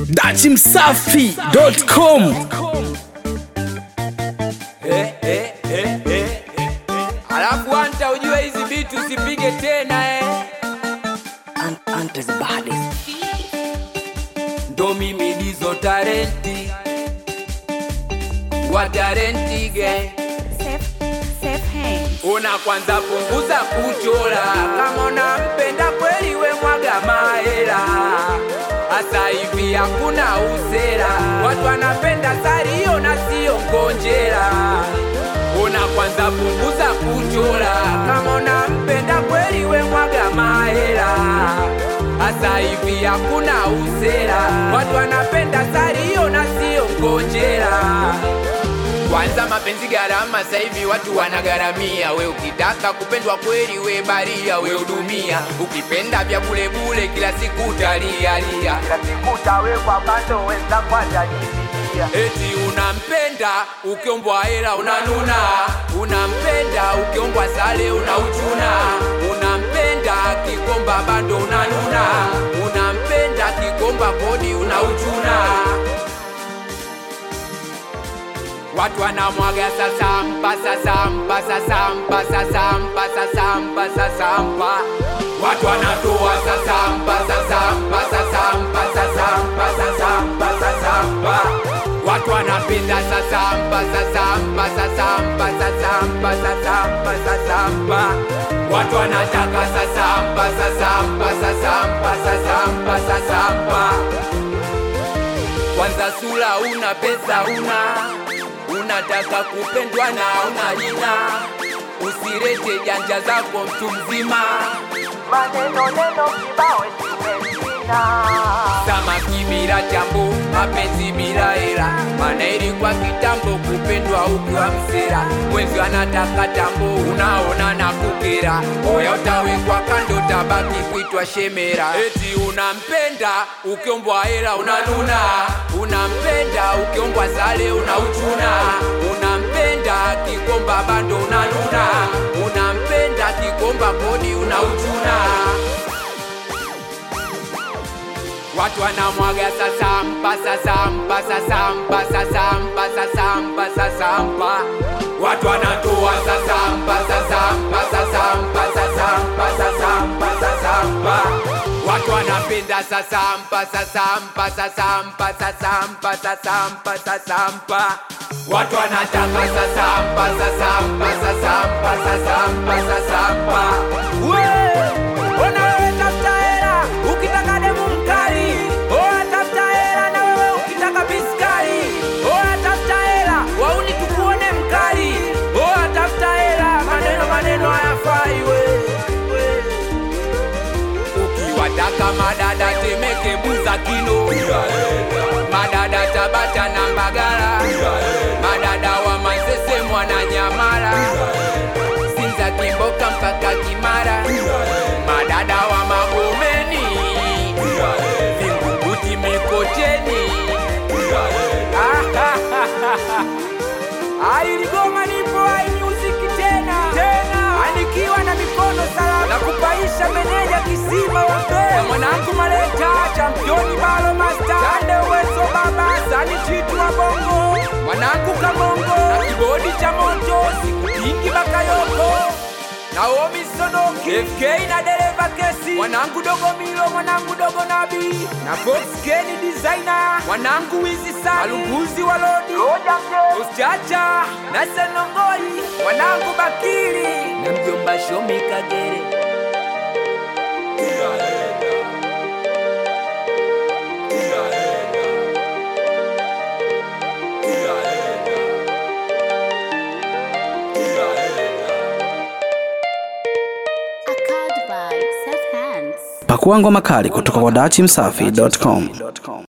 dachimsafi.com Eh, eh, eh, eh. Alafu anta ujue hizi vitu usipige tena eh. Ndo mimi dizo tarenti wa tarenti gang Safe, safe hands. Una kwanza punguza kuchora, kama unampenda kweli we mwaga mahela. Asa hivi hakuna usera, watu wanapenda sario na sio ngonjera. Una kwanza punguza kuchora, kama unampenda kweli we mwaga mahela. Asa hivi hakuna usera, watu wanapenda sario na sio ngonjera. Kwanza mapenzi gharama, sasa hivi watu wanagharamia. We ukitaka kupendwa kweli, we baria, we hudumia. Ukipenda vya bule bule, kila siku utalialia, kila siku utawekwa kando, weza kwatajisikia. Eti unampenda ukiombwa hela unanuna, unampenda ukiombwa sale unauchuna, unampenda kikomba bando unanuna, unampenda kikomba kodi unauchuna. Watu wanamwaga sasampa sasampa sasampa sasampa sasampa sasampa Watu wanatoa sasampa sasampa sasampa sasampa sasampa sasampa Watu wanapenda sasampa sasampa sasampa sasampa sasampa sasampa Watu wanataka sasampa sasampa sasampa sasampa sasampa kwanza sura una pesa una unataka kupendwa na una jina usirete janja zako mtu mzima maneno neno kibao samaki bila chambo mapenzi bila hela mana ilikuwa kitambo kupendwa ukiwa msera mwenzi anataka tambo unaona na kukera oya utawekwa kando tabaki kuitwa shemera eti unampenda ukiombwa hela unanuna unampenda ukiombwa sale unauchuna unampenda kikomba bando unanuna unampenda kikomba kodi unauchuna Watu wanamwaga sasampa sasampa sasampa sasampa sasampa sasampa Watu wanatoa sasampa sasampa sasampa sasampa sasampa sasampa Watu wanapenda sasampa sasampa sasampa sasampa sasampa sasampa Watu wanataka sasampa sasampa sasampa sasampa sasampa Wee! Ona wewe tafuta hela ukitaka demu mkali, oa tafuta hela na wewe ukitaka biskali, oa tafuta hela wauni tukuone mkali, oa tafuta hela, maneno maneno hayafai we, we. Ukiwataka madada Temeke, Buza, Kino, madada Tabata na Mbagala, madada wa Manzese, Mwananyamala, Sinza, Kimboka mpaka Kimara, madada wa Magomeni, Vingunguti, Mikocheni. Ailigoma nipo ai music tena tena, anikiwa na mikono salama na kupaisha meneja kisima wa mbele na mwanangu maleta championi balo master tande uwezo baba sani chitu wa bongo mwanangu kamongo na kibodi cha moto siku nyingi bakayoko Naomi Sonoki FK na dereva kesi mwanangu dogo Milo mwanangu dogo Nabi na Fox Kenny designer mwanangu Wizi sana alunguzi wa lodi Usichacha na Senongoi mwanangu Bakiri na mjomba Shomi Kagere Accord by safe hands. pakua ngoma kali kutoka kwa dachimsafi.com